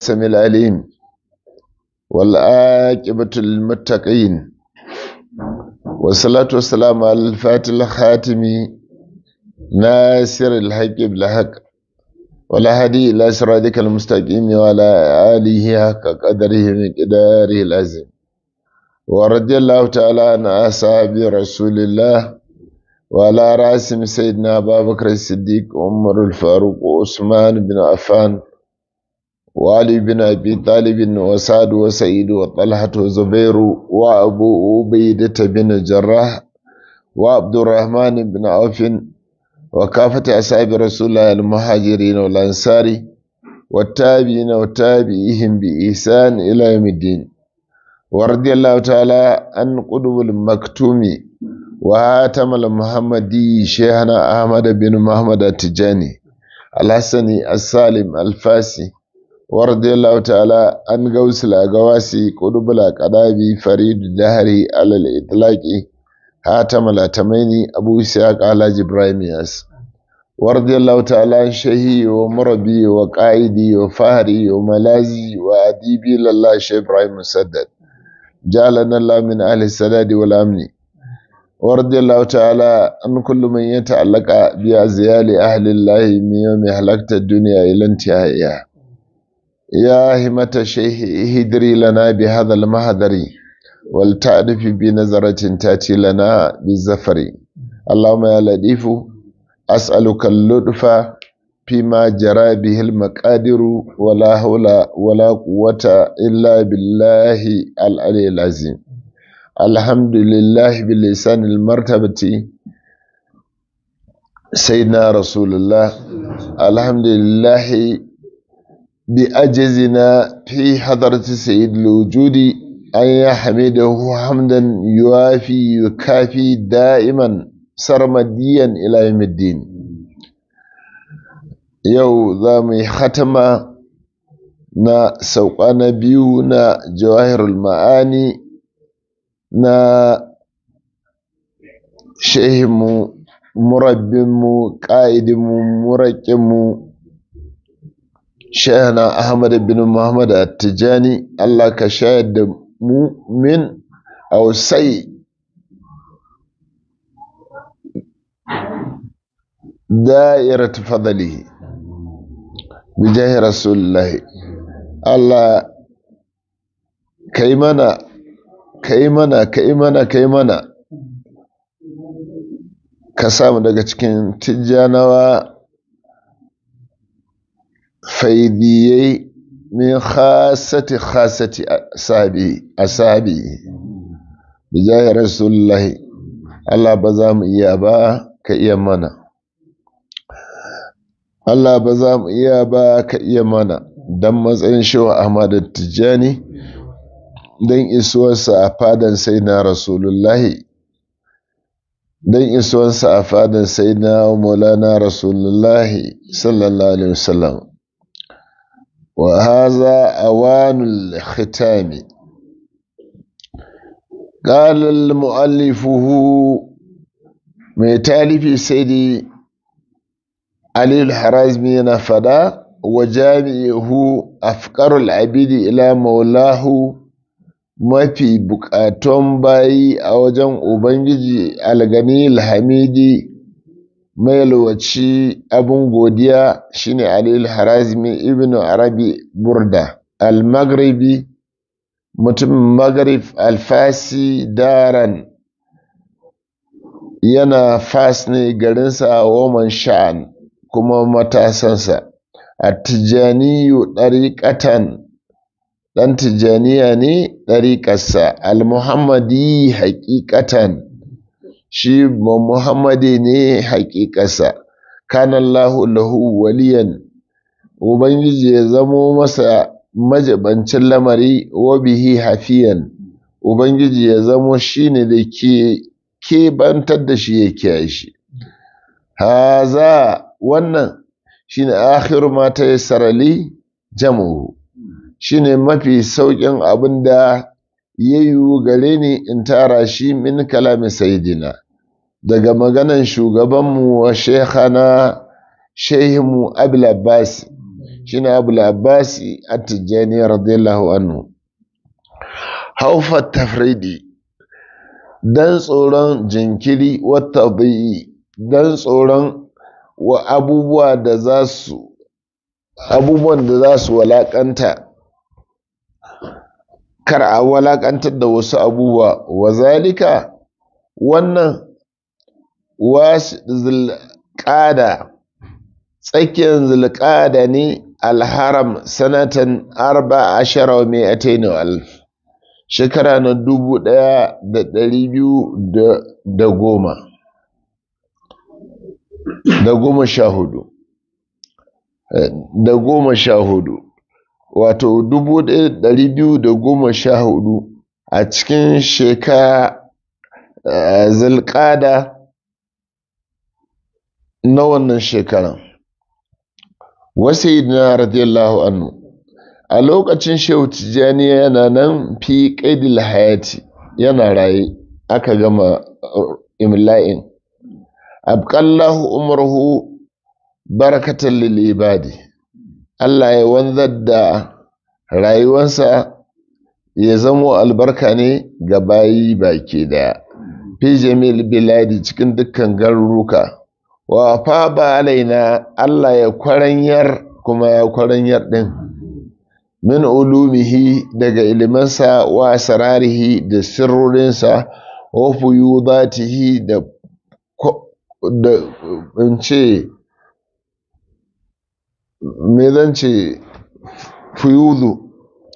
السميع العليم والعاقبة للمتقين والصلاة والسلام على الفاتح الخاتم ناصر الحق بالحق ولا هدي إلى صراطك المستقيم وعلى آله حق قدره مقداره العظيم ورضي الله تعالى عن أصحاب رسول الله وعلى رأسهم سيدنا أبا بكر الصديق عمر الفاروق وعثمان بن عفان وعلي بن أبي طالب وسعد وسعيد وطلحة وزبير وأبو عبيدة بن الجراح وعبد الرحمن بن عوف وكافة أصحاب رسول الله المهاجرين والأنصار والتابعين وتابعيهم بإحسان إلى يوم الدين ورضي الله تعالى عن قطب المكتوم وهاتم المحمدي شيخنا أحمد بن محمد التجاني الحسني السالم الفاسي ورضي الله تعالى عن غوث الأغواسي قطب الأقدابي فريد الدهري على الإطلاق هاتم الأتميني أبو إسحاق على إبراهيم ياس ورضي الله تعالى عن شهي ومربي وقائدي وفهري وملازي وأديبي لله شيخ إبراهيم مسدد جعلنا الله من أهل السداد والأمن ورضي الله تعالى عن كل من يتعلق بأزيال أهل الله من يوم هلكت الدنيا إلى انتهائها يا همة الشيخ اهدري لنا بهذا المهدر ولتعرف بنظرة تأتي لنا بالزفر اللهم يا لطيف أسألك اللطف فيما جرى به المقادر ولا حول ولا قوة إلا بالله العلي العظيم الحمد لله بلسان المرتبة سيدنا رسول الله الحمد لله بأجزنا في حضرة سيد الوجود أن يحمده حمدا يوافي يكافي دائما سرمديا إلى يوم الدين yau za mu yi hatama na sauƙa na biyu na jawahirul ma'ani na shehinmu murabbinmu ƙa'idinmu muraƙinmu shehana ahmad bin muhammad attijani allah ka shayar da mu min ausai da'irat fadalihi bijahi rasulullahi Allah ka yi mana ka yi mana ka yi mana ka yi mana ka samu daga cikin tijjanawa faidiyai min khasati khasati asabi bijahi rasulullahi Allah ba za mu iya ba ka iya mana Allah ba za mu iya ba ka iya mana don matsayin shewa Ahmad Tijjani don isuwarsa a fadan sai na Rasulullahi don isuwarsa a fadan sai na Maulana Rasulullahi sallallahu Alaihi wasallam wa haza awanul khitami قال المؤلفه mai talifi sai dai Aliyu Harazmi yana fada wa jami'uhu afqarul abidi ila maulahu mafi bukatun bayi a wajen Ubangiji algani alhamidi mai lowaci abin godiya shine Aliyu Harazmi ibn Arabi Burda al-Maghribi mutumin Maghrib alfasi daran yana fas ne garinsa woman sha'an kuma matasansa a tijjaniyu ɗariƙatan ɗan tijjaniya ne ɗariƙarsa al-muhammadi haƙiƙatan shi muhammadi ne haƙiƙarsa kanallahu lahu waliyan ubangiji ya zamo masa majibancin lamari wa bihi hafiyan ubangiji ya zamo shine da ke kebantar da shi ya kiyaye shi haza wannan shine akhiru ma ta yassara li jamuhu shine mafi sauƙin abin da ya yiwu gare ni in tara shi min kalamin sayidina daga maganan shugabanmu wa shekhana shehimu abil abbas shine abul abbasi at-tijani radiyallahu anhu haufa tafridi dan tsoron jinkiri wata bai dan tsoron wa abubuwa da za su abubuwan da za su walakanta kar a walakantar da wasu abubuwa wa zalika wannan wasu zulƙada tsakiyar zulƙada ne alharam sanatan arba ashara wa mai alf shekara na dubu ɗaya da ɗari biyu da goma da goma sha hudu da goma sha hudu wato dubu ɗaya da ɗari biyu da goma sha hudu a cikin shekara zulƙada na wannan shekaran wasu na radiyallahu anhu a lokacin shehu tijjani yana nan fi ƙaidil hayati yana raye aka gama imla'in abqallahu umruhu barakatan lil ibadi Allah ya wanzar da rayuwarsa ya zamo albarka ne ga bayi baki daya fi jamil biladi cikin dukkan garuruka wa fa ba alaina Allah ya kwaranyar kuma ya kwaranyar din min ulumihi daga ilimansa wa sararihi da sirrorinsa wa fuyudatihi da da in ce me zan ce fuyudu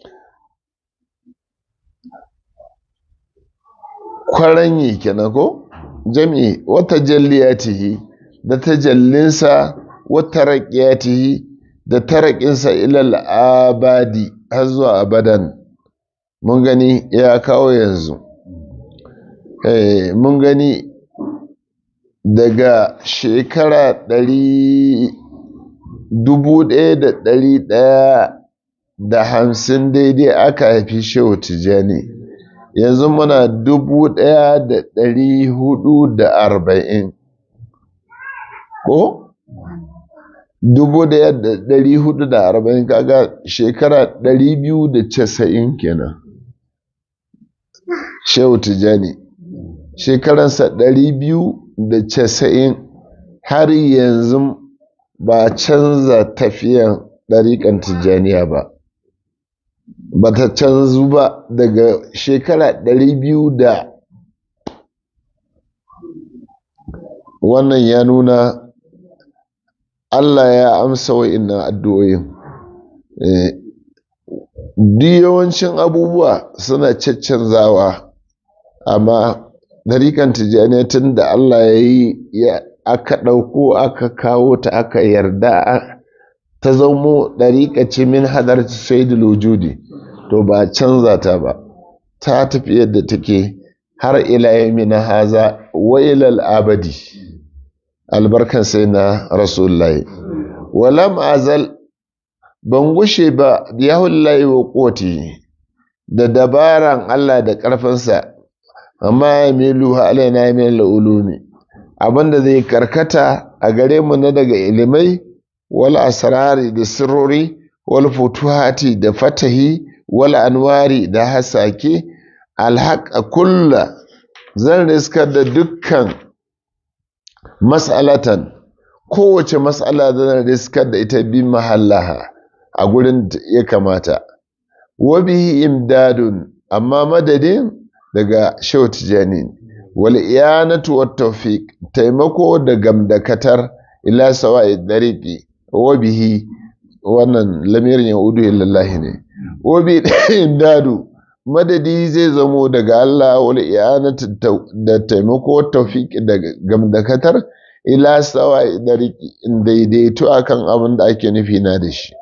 kwaranyi kenan ko jami'i wata jalliyatihi da tajallinsa wata raƙiyatihi da taraƙinsa ilal abadi har zuwa abadan mun gani ya kawo yanzu mun gani daga shekara ɗari dubu ɗaya da ɗari ɗaya da hamsin daidai aka haifi shehu tijjani yanzu muna dubu ɗaya da ɗari hudu da arba'in ko dubu ɗaya da ɗari hudu da arba'in kaga shekara ɗari biyu da casa'in kenan shehu tijjani shekaransa ɗari biyu da casa'in har yanzu ba canza tafiyan ɗariƙan tijjaniya ba ba ta canzu ba daga shekara ɗari biyu da wannan ya nuna Allah ya amsa wa'innan addu'o'in duk yawancin abubuwa suna caccanzawa amma ɗariƙan tijjaniya tun da Allah ya yi aka ɗauko aka kawo ta aka yarda ta zamo ɗariƙa ce min hadar shaidul wujudi to ba canza ta ba ta tafi yadda take har ila na haza wa ilal abadi albarkan sai na rasulullahi walam azal ban gushe ba biyahullahi wa koti da dabaran Allah da ƙarfinsa amma ya milu alaina ya min ulumi abinda zai karkata a gare mu na daga ilimai wal asrari da sirrori wal futuhati da fatahi wal anwari da hasake alhaqa kulla zan riskar da dukkan mas'alatan kowace mas'ala zan riskar da ita bi mahallaha a gurin ya kamata wa bihi imdadun amma madadin daga shau tijani wal iyanatu wat tawfiq taimako da gamdakatar ila sawa'i dariqi wa bihi wannan lamirin yaudu lillahi ne wa bi dadu madadi zai zamo daga Allah wal iyanatu da taimako tawfiq da gamdakatar ila sawa'i dariqi in daidaito akan abin da ake nufi na da shi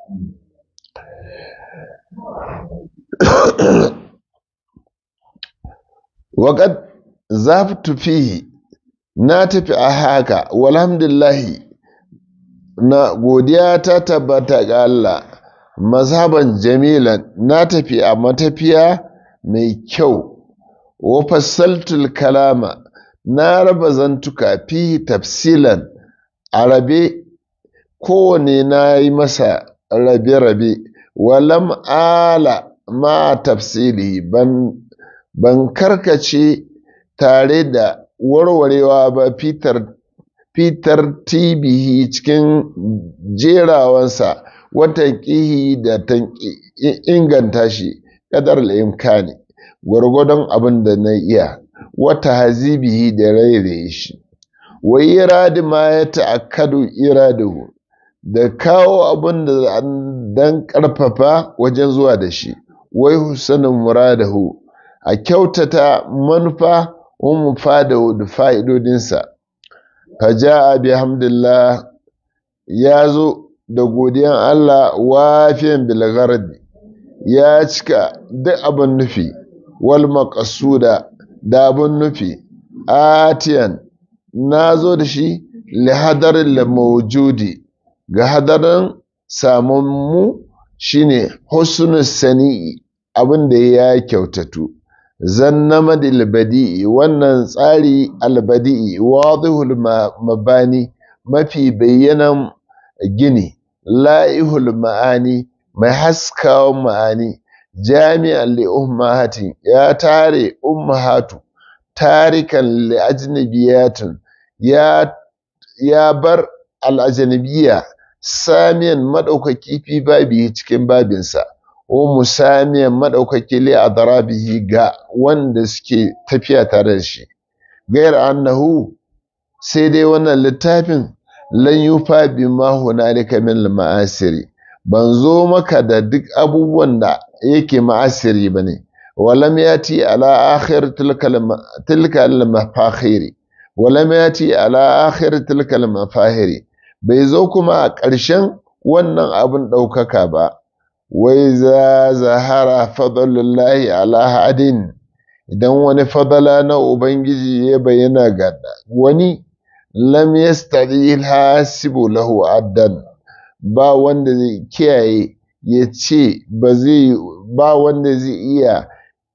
waƙad zaftu fihi na tafi a haka walhamdulillahi na godiya ta tabbata ga Allah mazhaban jamilan na tafi a matafiya mai kyau wa fassaltul kalama na raba zantuka fi tafsilan a rabe kowane na yi masa rabe-rabe walam ala ma tafsiri ban ban karkace tare da warwarewa ba fitar fitar tibihi cikin jerawansa watan ƙihi da ta inganta shi ƙadar imkani gwargwadon abin da na iya wata hazibihi da rairaye shi wa iradi ma ya ta'akkadu iradahu da kawo abin da dan ƙarfafa wajen zuwa da shi wai husanin muradahu a kyautata manufa wa mufadahu da fa'idodinsa faja'a bihamdillah ya zo da godiyan Allah wafiyan bilgardi ya cika duk abin nufi wal maqsuda da abin nufi atiyan na zo da shi li hadarin mawjudi ga hadarin samun mu shine husnus sani'i abin da ya kyautatu zannama badi'i wannan tsari albadi'i wadihul mabani mafi bayyanan gini la'ihul ma'ani mai haskawan ma'ani jami'an li ummahatin ya tare ummahatu tarikan li ajnabiyatin ya ya bar al'ajanabiya samiyan maɗaukaki fi babi cikin babinsa wa musamiyan maɗaukaki li adrabihi ga wanda suke tafiya tare da shi gayar annahu sai dai wannan littafin lan yufa bima hunalika min ma'asiri ban zo maka da duk abubuwan da yake ma'asiri bane walam yati ala akhir tilka al-mafakhiri walam yati ala akhir tilka al-mafahiri bai zo kuma a ƙarshen wannan abin ɗaukaka ba wai za zahara fadlullahi ala hadin idan wani fadala na ubangiji ya bayyana ga wani lam yastadi hasibu lahu addan ba wanda zai kiyaye ya ce ba zai ba wanda zai iya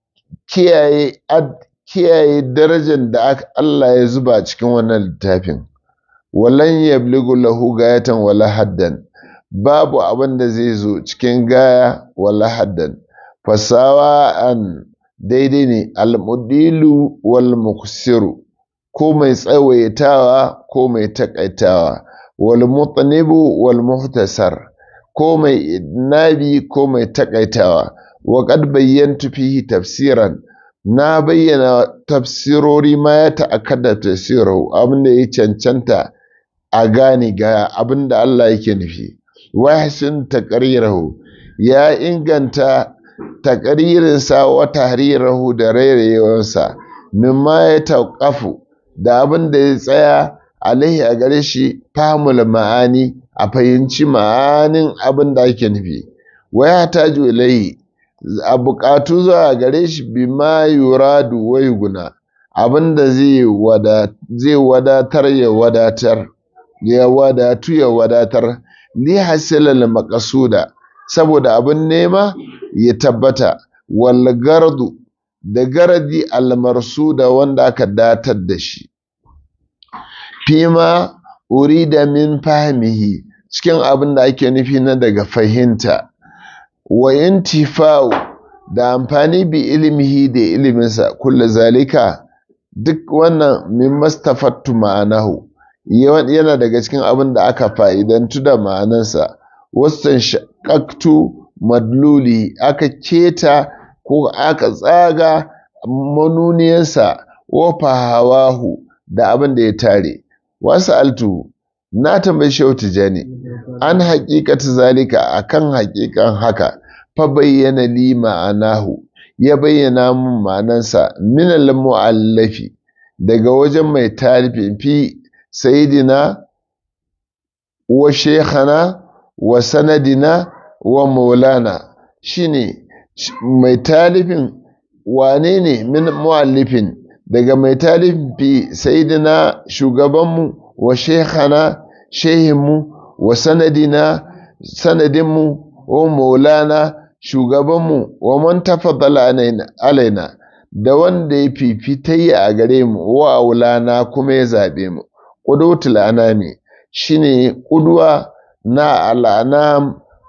kiyaye kiyaye darajar da Allah ya zuba cikin wannan littafin walan yabligu lahu gayatan wala haddan babu abin da zai zo cikin gaya wala haddan fasawa an daidai ne almudilu wal muksiru ko mai tsawaitawa ko mai takaitawa wal mutanibu wal muhtasar ko mai nabi ko mai takaitawa wa qad bayyantu fihi tafsiran na bayyana tafsirori ma ya ta'akkada tafsiru abin da ya cancanta a gane ga abin da Allah yake nufi wahsin taqrirahu ya inganta taqririnsa wa tahrirahu da rairayewarsa mimma ya tauƙafu da abin da ya tsaya alaihi a gare shi famul ma'ani a fahimci ma'anin abin da ake nufi waya ta ilaihi a buƙatu zuwa gare shi bima yuradu wai guna abin da zai wadatar ya wadatar ya wadatu ya wadatar li hasilal maqsuda saboda abin nema ya tabbata wal gardu da garadi al marsuda wanda aka datar da shi fima urida min fahmihi cikin abin da ake nufi na daga fahimta wa intifa'u da amfani bi ilmihi da iliminsa kulla zalika duk wannan min mastafattu ma'anahu yana daga cikin abin da aka fa'idantu da ma'anansa wasan shakaktu madluli aka keta ko aka tsaga manuniyarsa wa fahawahu da abin da ya tare wasu altu na tambayi shehu tijani an haƙiƙata zalika akan haƙiƙan haka fa bayyana li ma'anahu ya bayyana mun ma'anansa minal mu'allafi daga wajen mai tarifin fi sayidina wa shekhana wa sanadina wa maulana shine mai talifin wane ne min mu'allifin daga mai talifin fi sayidina shugabanmu wa shekhana shehinmu wa sanadina sanadinmu wa maulana shugabanmu wa man tafaddala alaina da wanda ya fifitayya a gare mu wa aulana kuma ya zaɓe mu ƙudutul anami shine ƙudwa na al'anam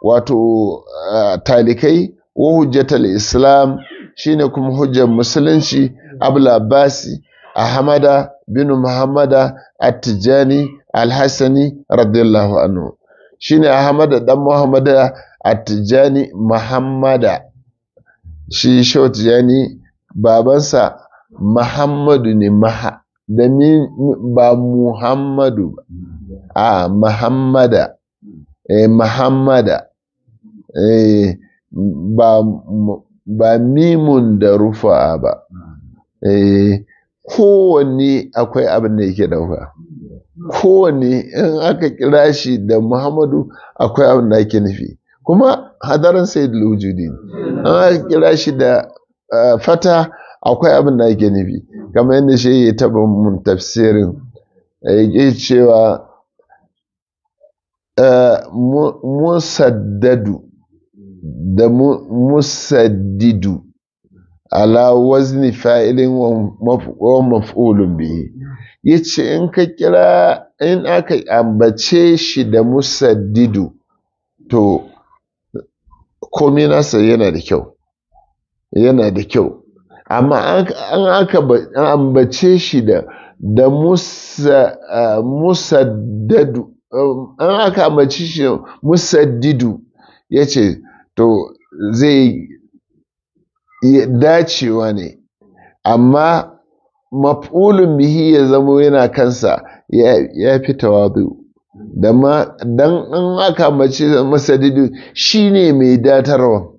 wato talikai wa hujjatal islam shine kuma hujjar musulunci abul abbasi ahmada bin muhammada at-tijani al-hasani radiyallahu anhu shine ahmada dan muhammada at-tijani muhammada shi shau tijani babansa muhammadu ne maha da ba muhammadu a muhammada eh, muhammada eh, ba, ba mimun da rufa ba eh, kowanne akwai abin da yake dauka kowanne in aka kira shi da muhammadu akwai abin da ake nufi kuma hadarin sai da wujudi an aka kira shi da uh, fata akwai abin da ake nufi kamar yadda shi ya taba mun tafsirin ya cewa musaddadu da musaddidu ala wazni fa'ilin wa maf'ulun bihi yace in ka kira in aka ambace shi da musaddidu to komai nasa yana da kyau yana da kyau amma an aka ambace shi da da musaddadu an aka ambace shi musaddidu ya ce to zai dacewa ne amma maf'ulun bihi ya zamo yana kansa ya fi tawadu da ma dan an aka ambace musaddidu shine mai datarwa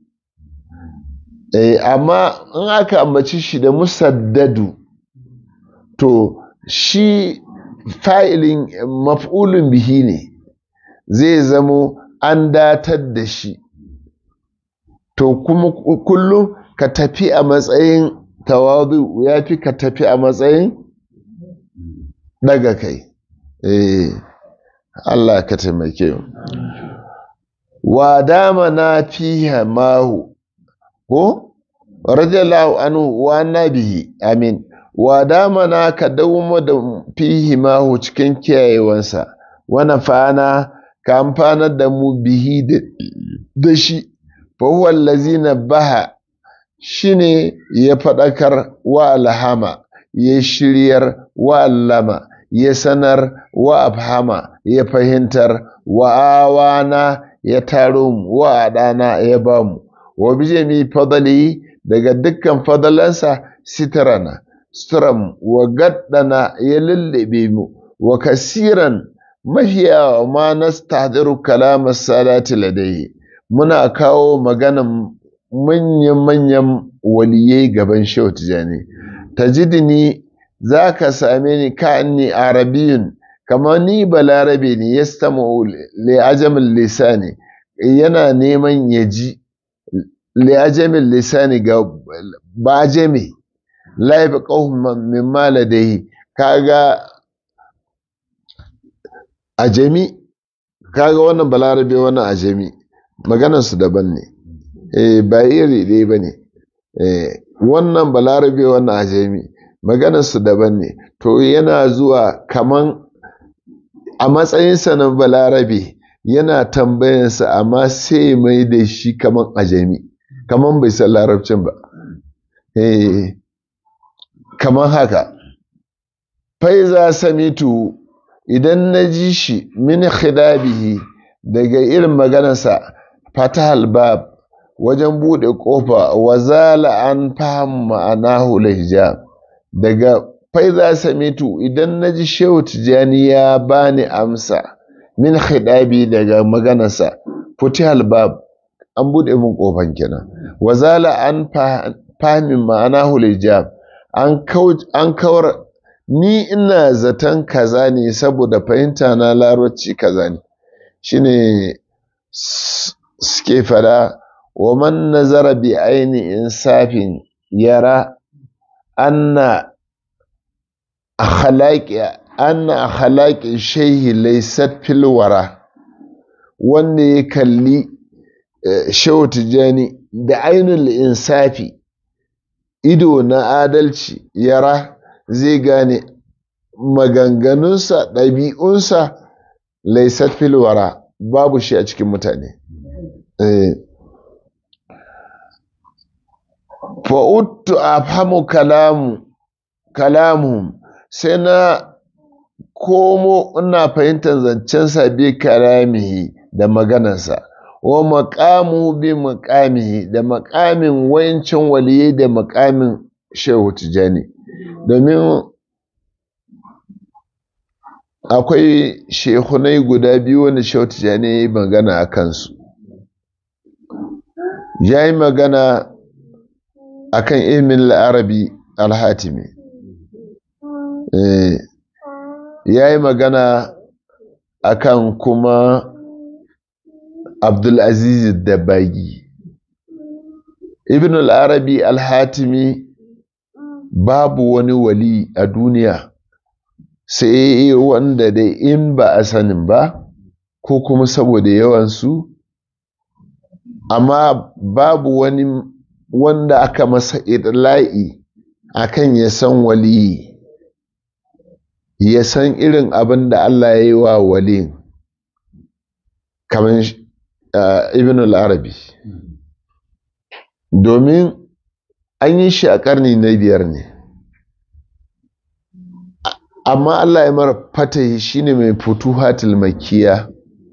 Eh, amma in aka ambaci shi da musaddadu to shi fa'ilin maf'ulun bihi ne zai zamo an datar da shi to kuma kullum ka tafi a matsayin tawadu ya fi ka tafi a matsayin daga kai eh Allah ka taimake wa dama na fiha mahu ko radiyallahu anhu wa nabihi amin wa damana ka dawo da fihi mahu cikin kiyayewansa wa nafana ka amfanar da mu bihi da shi fa huwa allazina baha shine ya fadakar wa alhama ya shiryar wa allama ya sanar wa afhama ya fahimtar wa awana ya taro mu wa adana ya bamu wa bijami fadali daga dukkan fadalansa sitarana suturam wa gaddana ya lullube mu wa kasiran mafiya ma nastahdiru kalamar salati ladai muna kawo maganan manyan-manyan waliyai gaban shehu tijani tajidini za ka same ni ka'anni arabiyun kamar ni balarabe ne ya stama li ajamin lisani yana neman ya ji li'ajamin lisani ga bajami laifi ƙauhun min maladai kaga ajami kaga wannan balarabe wannan ajami maganarsu daban ne eh ba iri ɗaya ba ne eh wannan balarabe wannan ajami maganarsu daban ne to yana zuwa kaman a matsayinsa na balarabe yana tambayansa amma sai mai da shi kaman ajami kaman bai san larabcin ba eh kaman haka faiza samitu idan na ji shi min khidabihi daga irin maganarsa fatahal bab wajen buɗe ƙofa wa zala an fahim ma'anahu hijab daga faiza samitu idan na ji shehu tijjani ya bani amsa min khidabi daga maganarsa futihal bab an buɗe min ƙofan kenan wa zala an fahim ma'anahu hijab an kawar ni ina zaton kaza ne saboda fahimta na larabci kaza ne shine suke fada wa man nazara bi aini insafin yara anna akhlaqi anna akhlaqi shayhi laysat fil wara wanda ya kalli shehu tijani da ainul insafi ido na adalci yara zai gane maganganunsa ɗabi'unsa laisat filwara babu shi a cikin mutane fa'uttu a famu kalamu kalamu sai na komo ina fahimtar zancen sabi kalamihi da maganarsa wa maƙamu bi maƙamihi da maƙamin wayancin waliye da maƙamin shehu tijani domin akwai shehunai guda biyu wanda shehu tijani ya yi magana a kansu ya yi magana a kan ilmin la'arabi alhatimi ya yi magana a kan kuma abdulaziz dabagi ibn al'arabi alhatimi babu wani wali a duniya sai wanda dai in ba a sanin ba ko kuma saboda yawansu amma babu wani wanda aka masa idla'i akan ya san wali ya san irin abin da Allah ya yi wa wali kamar ibn al-arabi domin an yi shi a ƙarni na biyar ne amma Allah ya mara fatahi shine mai futuhatul makiya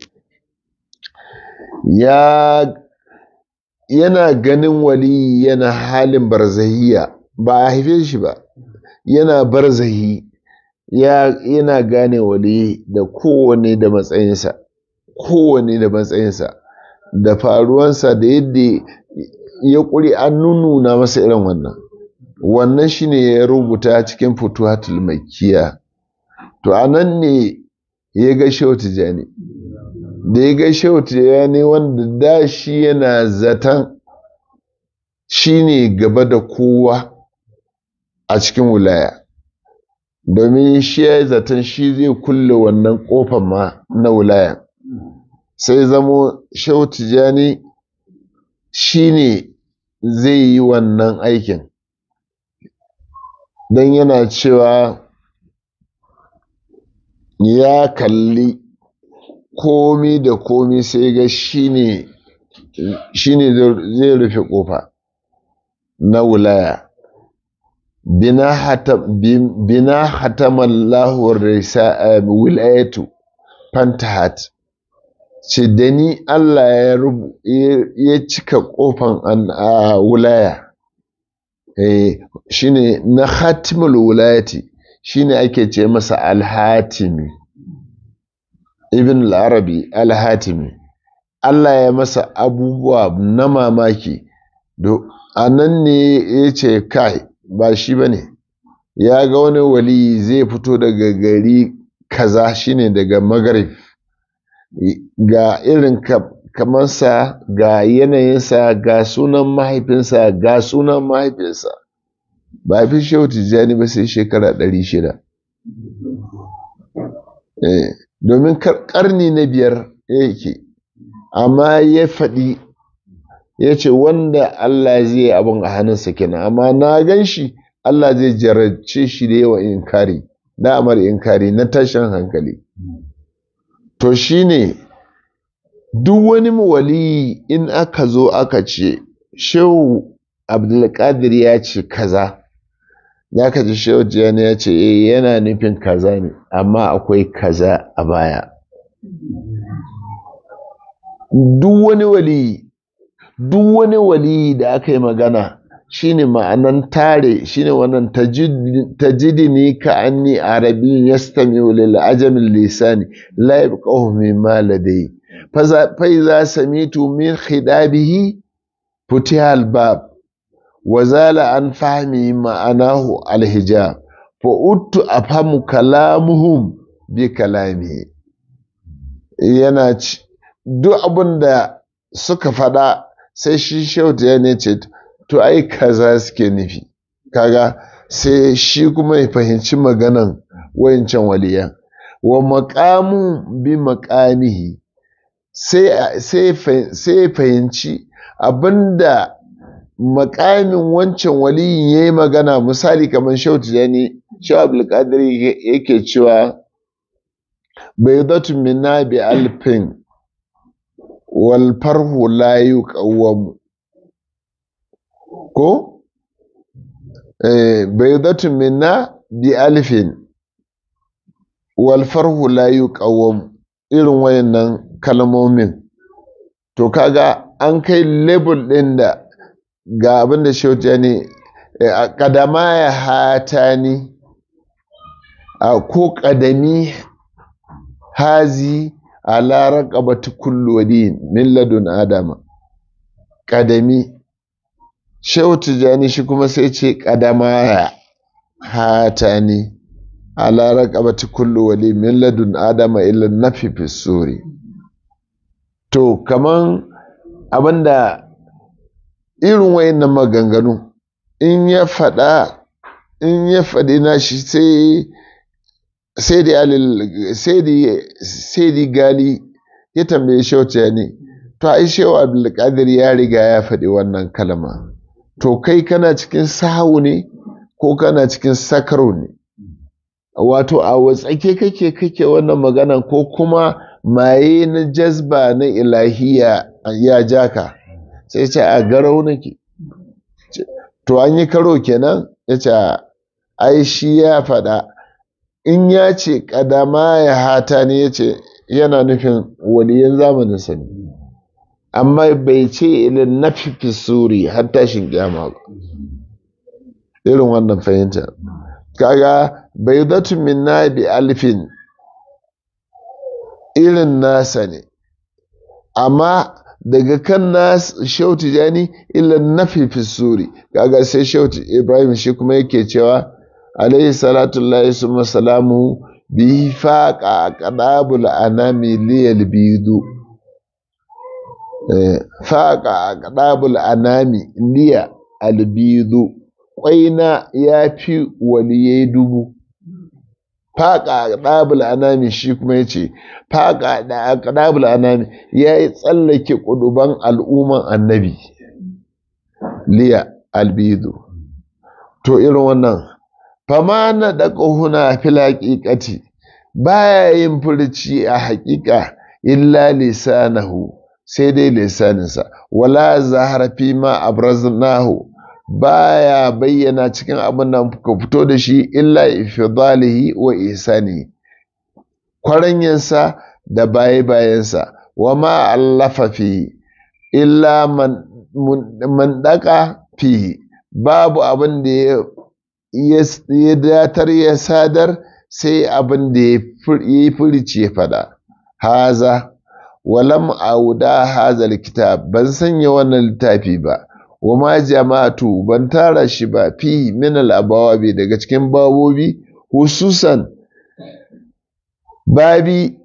ya yana ganin wali yana halin barzahiya ba a haife shi ba yana barzahi ya yana gane wali da kowane da matsayinsa kowane da matsayinsa da faruwansa da yadda ya ƙuri an nuna masa irin wannan wannan shine ya rubuta cikin futuhatul makiya to anan ne ya ga shehu tijani da ya ga shehu tijani wanda da shi yana zaton shi ne gaba da kowa a cikin wilaya domin shi ya yi zaton shi zai kulle wannan kofar ma na wilaya sai zamo shehu tijani shi ne zai yi wannan aikin don yana cewa ya kalli komi da komi sai ga shi ne zai rufe kofa na wulaya bina hatamallahu wilayatu fantahat ce da ni Allah ya cika kofan a wulaya shine na hatimul wulayati shine ake ce masa alhatimi ibn al-arabi al-hatimi Allah ya masa abubuwa na mamaki a nan ne ya ce kai ba shi ba ne ya ga wani wali zai fito daga gari kaza shine daga magarib ga irin kamansa ga yanayinsa ga sunan mahaifinsa ga sunan mahaifinsa ba fi shehu tijjani ba sai shekara ɗari shida domin karni na biyar yake amma ya faɗi ya ce wanda Allah zai abin a hannunsa kenan amma na gan shi Allah zai jarabce shi da yawa inkari da amar inkari na tashin hankali to shine duk wani wali in aka zo aka ce shehu abdulkadir ya ce kaza ya ka ji shehu jiyani ya ce eh yana nufin kaza ne amma akwai kaza a baya duk wani wali duk wani wali da aka yi magana shine ma'anan tare shine wannan tajidini ka anni arabi yastami'u lil ajami lisani la yabqahu mimma ladai fa iza samitu min khidabihi futiha al bab wa zala an fahmi ma'anahu al hijab fa uttu afhamu kalamuhum bi kalami yana duk abin da suka faɗa sai shi shauta ya ne ce to ai kaza suke nufi kaga sai shi kuma ya fahimci maganan wayancan waliyan wa maqamu bi maqamihi sai sai fahimci abinda makamin wancan waliyin ya yi magana misali kamar shautu ya ne shaw abdulkadir yake cewa bai zatu minna bi alfin wal farhu la yuqawwamu ko eh baydatun minna bi alfin wal farhu la yuqawwamu irin wayannan kalmomin to kaga an kai label ɗin da ga abin da shauta ne a ƙadama ya hata ni a ko ƙadami hazi a larar ƙabata kullodi min ladun adama ƙadami shauta jani shi kuma sai ce ƙadama ya hata ni a larar ƙabata kullodi min ladun adama illa nafi fi suri to kaman abinda irin wayannan maganganu in ya faɗa in ya faɗi nashi sai sai da sai da gali ya tambaye shauta ne to ai shewa abdulkadir ya riga ya faɗi wannan kalma to kai kana cikin sahu ne ko kana cikin sakaro ne wato a watsake kake kake wannan magana ko kuma maye na jazba na ilahiya ya jaka sai ce a garau nake to an yi karo kenan ya ce ai shi ya faɗa in ya ce ƙadama ya hata ne ya ce yana nufin waliyan zamanin sani amma bai ce ilin na suri har tashin kyama ba irin wannan fahimta kaga bai zatu min na bi alfin irin nasa ne amma daga kan nas shauti jani illa nafi fi suri kaga sai shauti ibrahim shi kuma yake cewa alaihi salatu llahi summa salamu bi faqa qadabul anami liyal bidu faqa qadabul anami liya albidu kwaina ya fi waliyai dubu faƙa ɗabul anami shi kuma ya ce faƙa ɗabul anami ya yi tsallake ƙuduban al'umman annabi liya albidu to irin wannan fama na da ƙahuna fil haƙiƙati baya yin furci a haƙiƙa illa lisanahu sai dai lisaninsa wala zahara fi ma abraznahu baya bayyana cikin abin da ka fito da shi illa ifdalihi wa ihsani kwaranyansa da baye bayansa wa ma allafa fi illa man man daka fi babu abin da ya datar ya sadar sai abin da ya yi furici ya fada haza walam auda hazal kitab ban sanya wannan littafi ba wa ma jama'atu ban tara shi ba fi min al-abawabi daga cikin babobi hususan babi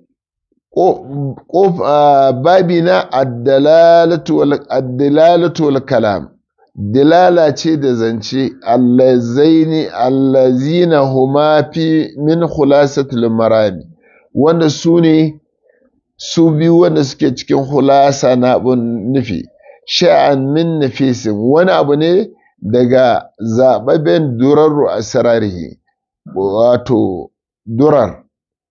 babi na ad-dalalatu wal kalam dilala ce da zance allazaini allazina huma fi min khulasatul marami wanda su ne su biyu wanda suke cikin hulasa na abun nufi sha'an min nafisin wani abu ne daga zaɓaɓɓen durarru a sararihi wato durar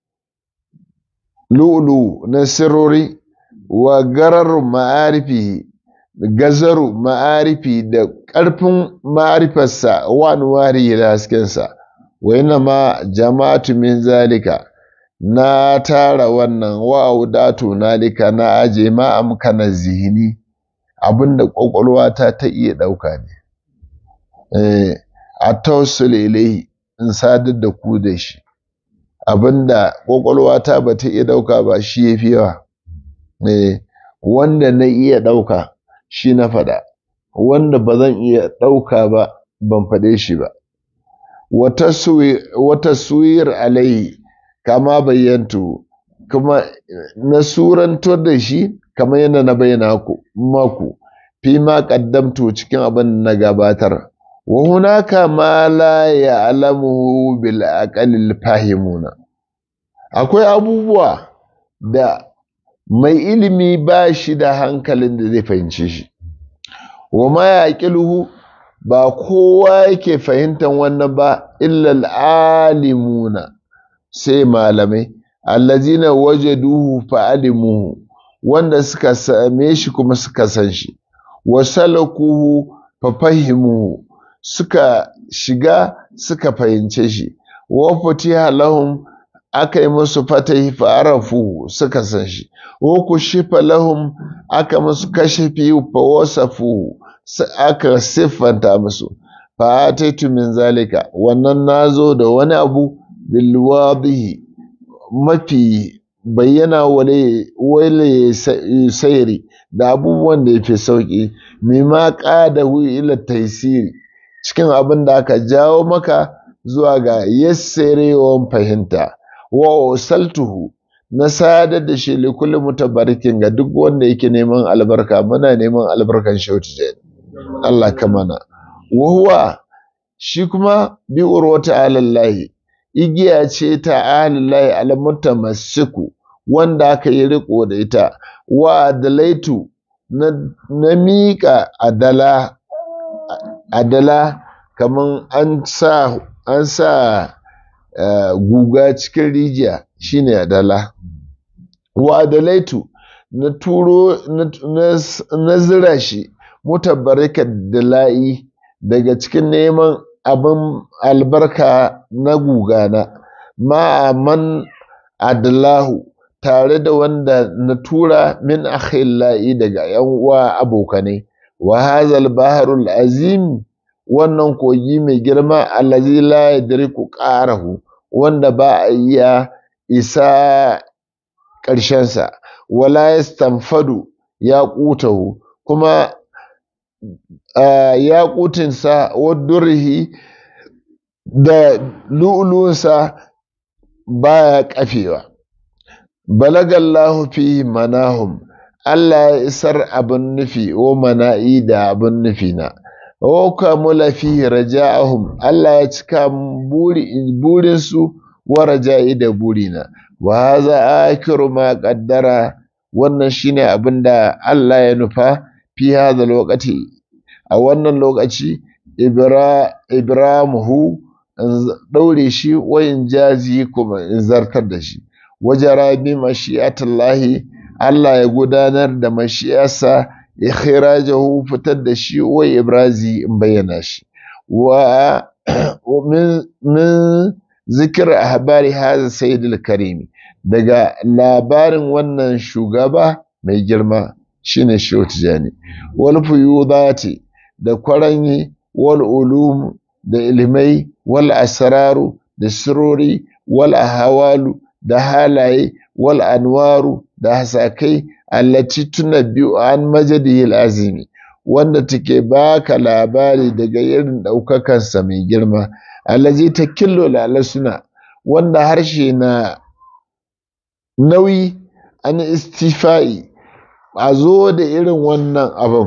lu'ulu na sirori wa garar ma'arifi gazaru ma'arifi da ƙarfin ma'arifarsa wa nuwari da haskensa wa yana ma jama'atu min zalika na tara wannan wa'udatu nalika na aje ma amkana zihini abinda ƙwaƙwalwata ta iya ɗauka ne a tausul ilaihi in sadar da ku da shi abinda ƙwaƙwalwata ba ta iya ɗauka ba shi ya fi yawa wanda na iya ɗauka shi na faɗa wanda ba zan iya ɗauka ba ban faɗe shi ba wata suwir alaihi kama bayyantu kuma na surantar da shi kamar yadda na bayyana ku maku fi ma qaddamtu cikin abin na gabatar wa hunaka ma la ya'lamuhu bil aqalil fahimuna akwai abubuwa da mai ilimi ba shi da hankalin da zai fahimce shi wa ma yaqiluhu ba kowa yake fahimtar wannan ba illa alimuna sai malamai allazina wajaduhu fa'alimuhu wanda suka same shi kuma suka san shi wasalakuhu fafahimu suka shiga suka fahimce shi wa futiha lahum aka yi musu fatahi fa'arafu suka san shi wa kushifa lahum aka musu kashifi fa wasafu aka siffanta musu fa ataitu min zalika wannan nazo da wani abu bil wadihi mafi bayyana wale wale sayri da abubuwan da yafi sauki mimma qadahu ila taysiri cikin abin da aka jawo maka zuwa ga yassarewan fahimta wa usaltuhu na sadar da shi likulli mutabarikin ga duk wanda yake neman albarka muna neman albarkan shautu jani Allah ka mana wa huwa shi kuma bi urwata alallahi igiya ce ta alallahi almutamassiku wanda aka yi riko da ita wa adalaitu na, na miƙa adala adala kaman an sa an sa uh, guga cikin rijiya shine adala wa adalaitu na turo na, na, na zira shi mutabarika dala'i daga cikin neman abin albarka na gugana ma'aman adalahu tare da wanda na tura min akhillahi daga yan uwa abokanai wa hazal baharul azim wannan kogi mai girma allazi la yadriku qarahu wanda ba a iya isa ƙarshensa wala yastanfadu ya ƙutahu kuma ya ƙutinsa wadurhi da lu'ulunsa baya kafewa balagallahu fi manahum Allah ya isar abin nufi wa mana'i da abin nufi na wa kamula fi raja'ahum Allah ya cika burinsu wa raja'i da burina wa haza akiru ma qaddara wannan shine abin da Allah ya nufa fi hadha lokaci a wannan lokaci ibramuhu in daure shi wa in jazi kuma in zartar da shi wajara bi mashi'atullahi Allah ya gudanar da mashi'arsa ikhrajahu fitar da shi wa ibrazi in bayyana shi wa min min zikir ahbari hadha sayyidul karimi daga labarin wannan shugaba mai girma shine Shehu Tijani wal fuyudati da kwaranyi wal ulum da ilmai wal asraru da sirori wal ahwalu da halaye wal anwaru da hasakai allati tunabbi'u an majadihi azimi wanda take baka labari daga irin ɗaukakansa mai girma allazi ta killo lalasuna wanda harshe na nauyi an istifa'i a zo da irin wannan abin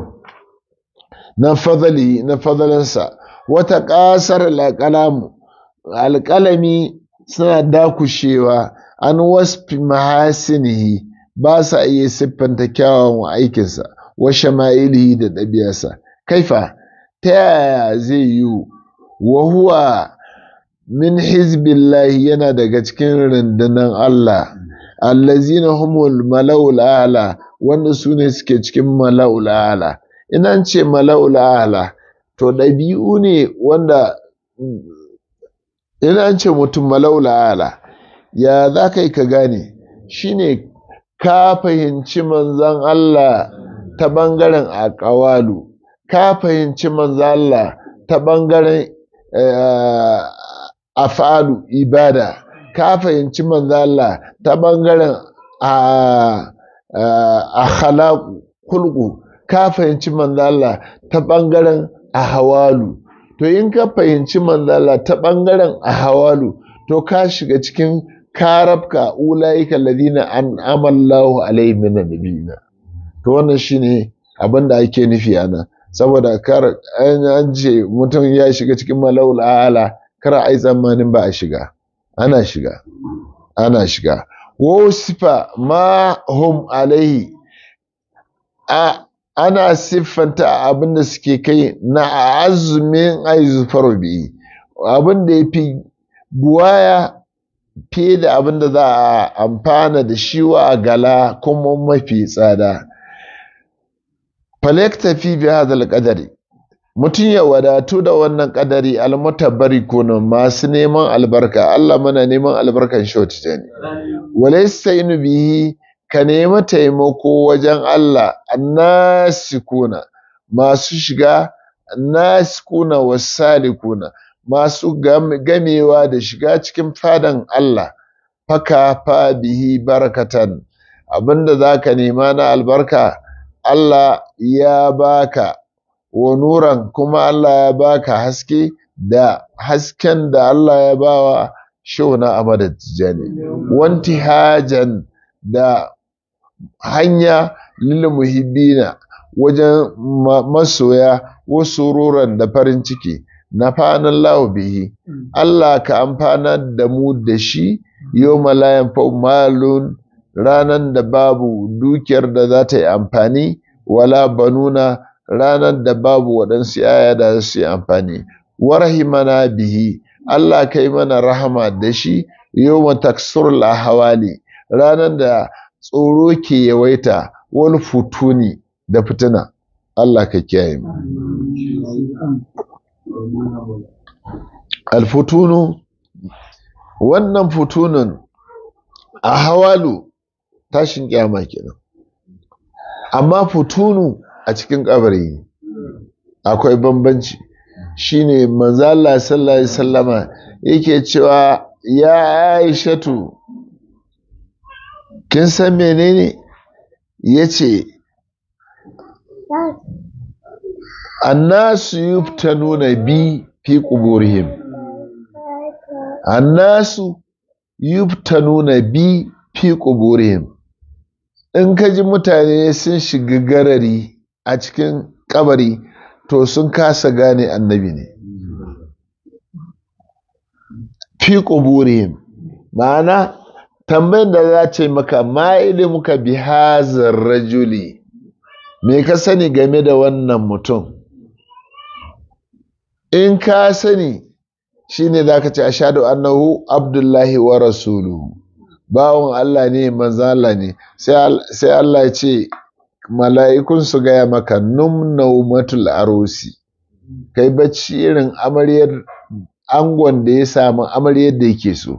na fadali na fadalansa wata ƙasar alƙalamu alƙalami suna dakushewa an wasfi mahasinihi ba sa iya siffanta kyawawan aikinsa wa shama'ilihi da ɗabi'arsa kaifa ta yaya zai yi wa huwa min hizbillahi yana daga cikin rundunar Allah allazina humul mala'ul a'la wanda su ne suke cikin mala'ul a'la ina ce mala'ul a'la to ɗabi'u ne wanda ina ce mutum mala'ul a'la ya za ka yi ka gane shine ka fahimci manzan Allah ta ɓangaren aƙawalu ka fahimci manzan Allah ta ɓangaren afalu ibada ka fahimci manzan Allah ta ɓangaren a kulku ka fahimci manzan Allah ta ɓangaren ahawalu to in ka fahimci manzan Allah ta ɓangaren ahawalu to ka shiga cikin karabka ulaika alladhina an'ama Allahu alaihim minan nabiyina to wannan shine abin da ake nufi ana saboda kar an ce mutum ya shiga cikin malaul ala kar ai tsammanin ba a shiga ana shiga ana shiga wa sifa ma hum alaihi a ana siffanta abin da suke kai na azumin aizufar bi abin da ya fi buwaya fiye da abin da za a amfana da shi wa gala kuma mafi tsada falektafi bi hadal qadari mutum ya wadatu da wannan kadari almutabari kuna masu neman albarka Allah mana neman albarkan shoti ne walaysa bihi ka nemi taimako wajen Allah annasikuna masu shiga nasikuna wasalikuna masu gamewa da shiga cikin fadan Allah faka fa bihi barakatan abinda zaka nema na albarka Allah ya baka wa nuran kuma Allah ya baka haske da hasken da Allah ya bawa shona a madajjani wanti hajan da hanya lil muhibbina wajen masoya wasu ruran da farin ciki na fanan lahu bihi Allah ka amfana da mu da shi yau malayan malun ranan da babu dukiyar da za ta yi amfani wala banuna ranar da babu waɗansu yaya da su yi amfani warahimana bihi Allah kai mana rahama da shi yau taksur hawali ranar da tsoro ke yawaita wani futuni da fitina Allah ka kiyaye mu alfutunu wannan futunun a hawalu tashin kyama kenan amma futunu a cikin kabari akwai bambanci shine manzo Allah sallallahu alaihi wasallama yake cewa ya Aishatu kin san menene yace annasu yuftanuna bi fi quburihim annasu yuftanuna bi fi quburihim in ka ji mutane sun shiga garari a cikin kabari to sun kasa gane annabi ne fi quburihim ma'ana tambayin da za ce maka ma ilimuka bi hazar rajuli me ka sani game da wannan mutum in ka sani shine za ka ce ashadu annahu abdullahi wa rasuluhu bawon Allah ne manzan Allah ne sai Allah ya ce mala'ikun su gaya maka num naumatul arusi kai bacci irin amaryar angon da ya samu amaryar da yake so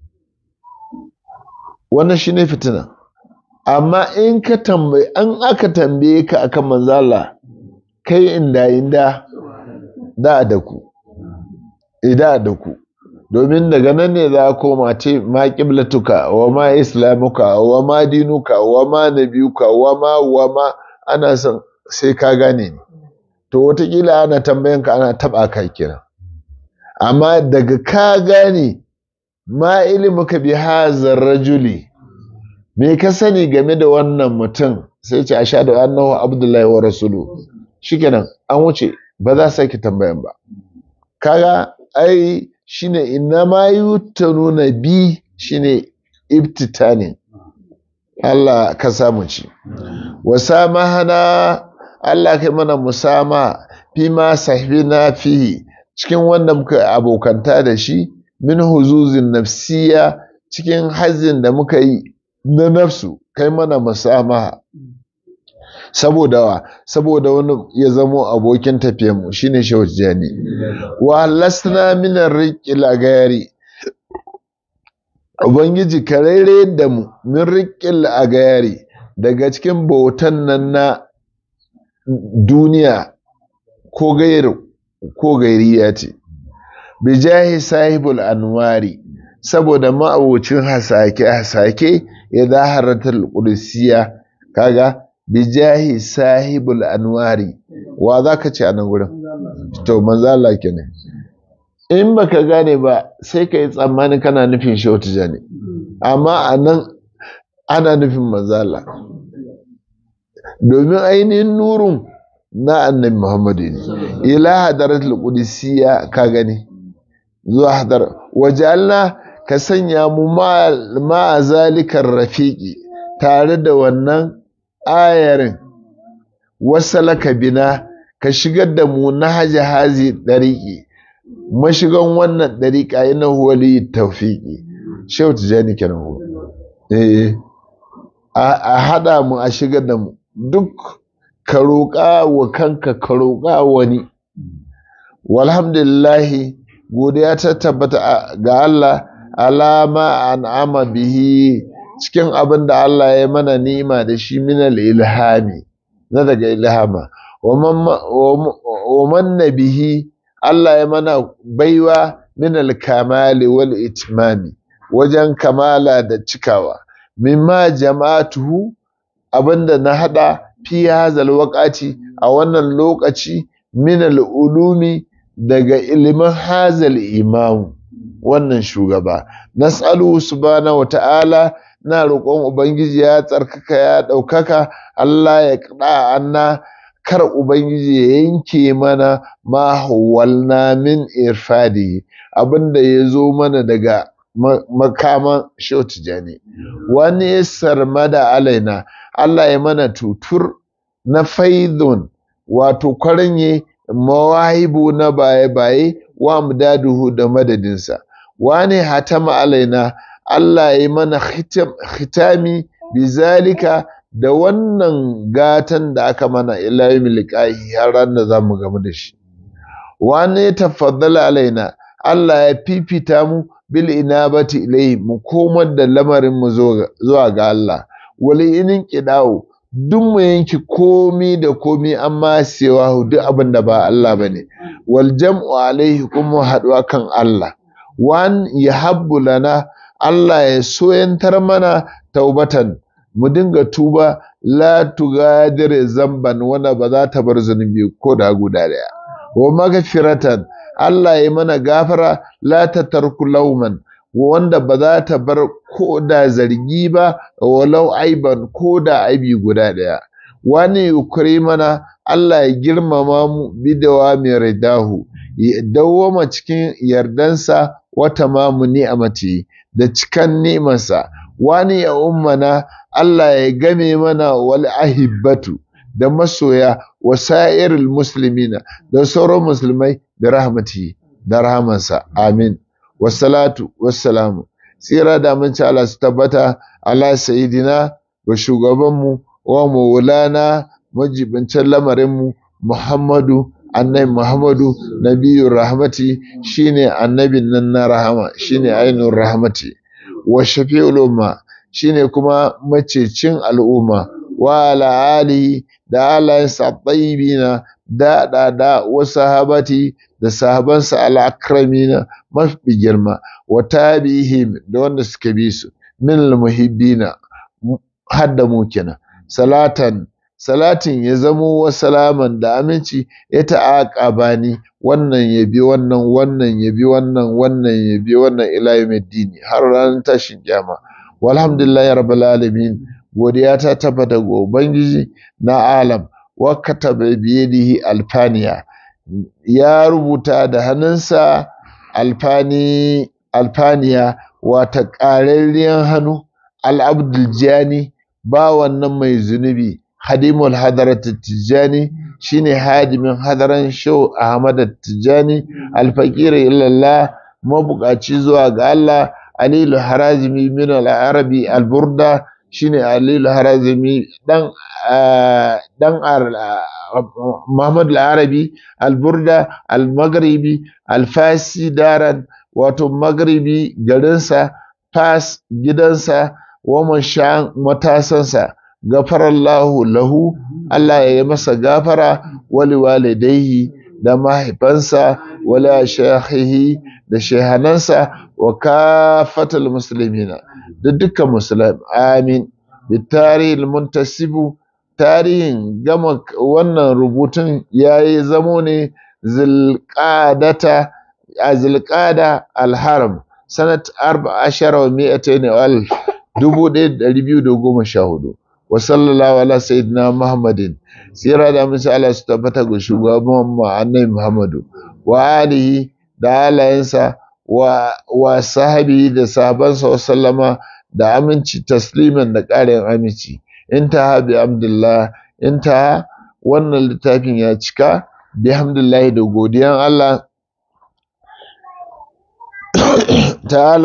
wannan shine fitina amma in ka tambayi an aka tambaye ka akan manzala kai inda inda da da ku ida da ku domin daga nan ne za koma ce ma qiblatuka wa ma islamuka wa ma dinuka wa ma nabiyuka wa ma wa ma ana son sai ka gane ni to watakila ana tambayan ka ana taba ka kira amma daga ka gane ma ilimuka bi hazar rajuli me ka sani game da wannan mutum sai ce ashhadu annahu abdullahi wa rasulu shikenan an wuce ba za sake tambayan ba kaga ai shine inna ma yutanuna bi shine ibtitani Allah ka samu ci wasamahana Allah kai mana musama fi ma sahibina fihi cikin wanda muka abokanta da shi min huzuzin nafsiya cikin hazin da muka yi na nafsu kai mana musamaha saboda wa saboda wani ya zamo abokin tafiyanmu shine shehu jani wa lasna min riqil agayari ubangiji ka raire da mu min riqil agayari daga cikin bautan nan na duniya ko gairu ko gairiya ce bijahi sahibul anwari saboda ma'abocin hasake hasake ya zaharatul qudsiya kaga bijahi sahibul anwari wa za ka ce a nan gurin to manzo Allah kenan in baka gane ba sai ka yi tsammani kana nufin shi wata jani amma a nan ana nufin manzo Allah domin ainihin nurun na annabi Muhammadu ne ila hadaratul qudsiya ka gani zuwa hadar wajalna ka sanya mu ma zalikar rafiqi tare da wannan ayarin wasalaka bina ka shigar da mu na haji hazi ɗariƙi mashigan wannan ɗariƙa yana wali taufiƙi shehu tijani kenan eh a hada mu a shigar da mu duk ka roƙa wa kanka ka roƙa wani walhamdulillahi godiya ta tabbata ga Allah alama an'ama bihi cikin abin da Allah ya mana nima da shi minal ilhami na daga ilhama wa manna bihi Allah ya mana baiwa minal kamali wal itmami wajen kamala da cikawa mimma jama'atuhu abinda na hada fi hazal waqati a wannan lokaci minal ulumi daga ilimin hazal imamu wannan shugaba nas'alu subhanahu wata'ala na roƙon ubangiji ya tsarkaka ya ɗaukaka Allah ya ƙada anna kar ubangiji ya yanke mana ma hawalna min irfadi abinda ya zo mana daga makaman shautijani wani sarmada alaina Allah ya mana tutur na faidun wato kwarinye mawahibu na baye-baye wa mudaduhu da madadinsa wani hatama alaina Allah ya mana hitami bizalika da wannan gatan da aka mana ilayi liqahi har ran da zamu gamu da shi wani tafaddala alaina Allah ya fifita mu bil inabati ilayhi mu komar da lamarin mu zuwa ga Allah wali inin kidawo duk mu yanki komi da komi amma sewa duk abin da ba Allah bane wal jam'u alaihi kuma haduwa kan Allah wan yahabbu lana Allah ya soyantar mana taubatan mu dinga tuba la tugadir zamban wanda ba za ta bar zunubi ko da guda daya wa magfiratan Allah ya mana gafara la ta tarku lauman wanda ba za ta bar ko da zargi ba walau aiban ko da aibi guda ɗaya wani yukuri mana Allah ya girmama mu bidawa mai ridahu ya dawwama cikin yardansa wata mamu ni'amati da cikan ni'imarsa wani ya ummana Allah ya game mana wal ahibbatu da masoya wa sa'iril muslimina da sauran musulmai da rahmati da rahamansa amin wassalatu wassalamu tsira da aminci Allah su tabbata ala sayidina wa shugabanmu wa maulana majibincin lamarinmu Muhammadu annabi Muhammadu nabiyur rahmati shine annabin nan na rahama shine ainun rahmati wa shafi'ul umma shine kuma macecin al'umma wa ala alihi da alayensa tayyibina da da da wa sahabati da sahabansa al'akramina mafi girma wa tabi'ihim da wanda suka bi su min al-muhibbina hadda mu kenan salatan salatin ya zamo wa salaman da aminci ya ta'aƙaba ni wannan ya bi wannan wannan ya bi wannan wannan ya bi wannan ila yawmiddin har ranar tashin kiyama walhamdulillahi rabbil alamin godiya ta tabbata ga ubangiji na alam wa kataba biyadihi alfaniya ya rubuta da hannunsa alfani alfaniya wata ƙararriyar hannu al'abdul jani ba wannan mai zunubi hadimul hadarat tijani shine hadimin hadaran shau ahmad tijani alfaqir illallah mabukaci zuwa ga Allah alilu harazimi min al-arabi al-burda shine alilu harazimi dan dan Muhammad al-Arabi al-Burda al-Maghribi al-Fasi daran wato Maghribi garinsa Fas gidansa wa mashan matasansa gafarallahu lahu Allah ya yi masa gafara wali walidaihi da mahaifansa wala shahihi da shehanansa wa kafatal muslimina da dukkan musulmi amin bitari muntasibu tarihin gama wannan rubutun ya yi zamo ne zilƙadata a zilƙada alharam sanat arba ashara wa mi'ata ne wal dubu ɗaya da ɗari biyu da goma sha hudu wa sallallahu ala sayyidina muhammadin tsira da musu ala su tabbata ga shugaban mu annabi muhammadu wa alihi da alayensa wa wa sahabi da sahabansa wa sallama da aminci tasliman da ƙarin aminci intaha bi hamdulillah intaha wannan littafin ya cika bi hamdulillah da godiyan Allah ta'ala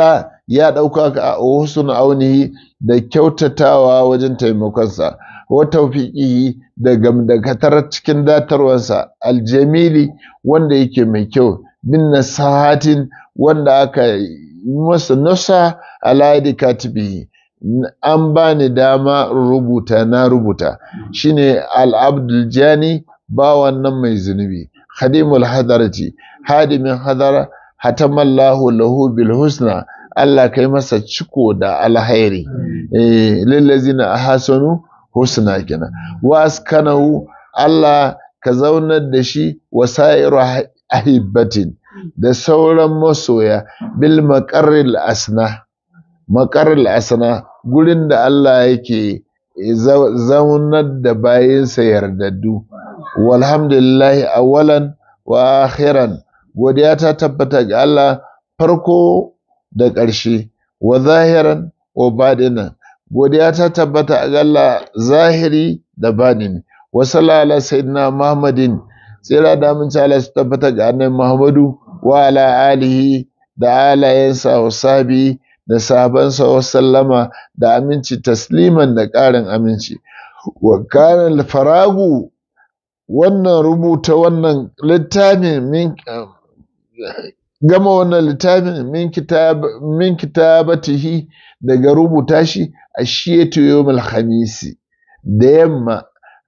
ya ɗauka a husn aunihi da kyautatawa wajen taimakonsa wa tawfiqihi da gamdakatar cikin datarwansa aljamili wanda yake mai kyau bin nasahatin wanda aka masa nasa ala katibihi an bani dama rubuta na rubuta shine al-abdul jani ba wannan mai zunubi khadimul hadarati hadimin hadara hatamallahu lahu bil husna Allah kai masa ciko da alhairi eh lillazina ahsanu husna kenan wa askanahu Allah ka zaunar da shi wasairu ahibbatin da sauran masoya bil maqarril asna maqarril asna gurin da Allah yake zaunar da bayinsa yardaddu walhamdulillahi awalan wa akhiran godiya ta tabbata ga Allah farko da ƙarshe wa zahiran wa badinan godiya ta tabbata ga Allah zahiri da badini wa sallallahu sayyidina Muhammadin tsira da mun Allah su tabbata ga annabi Muhammadu wa ala alihi da alayensa wa sabi da sahabansa wa sallama da aminci tasliman da ƙarin aminci wa kana faragu wannan rubuta wannan littafin min gama wannan littafin min kitab min kitabatihi daga rubuta shi a shiyatu yawmul khamisi da yamma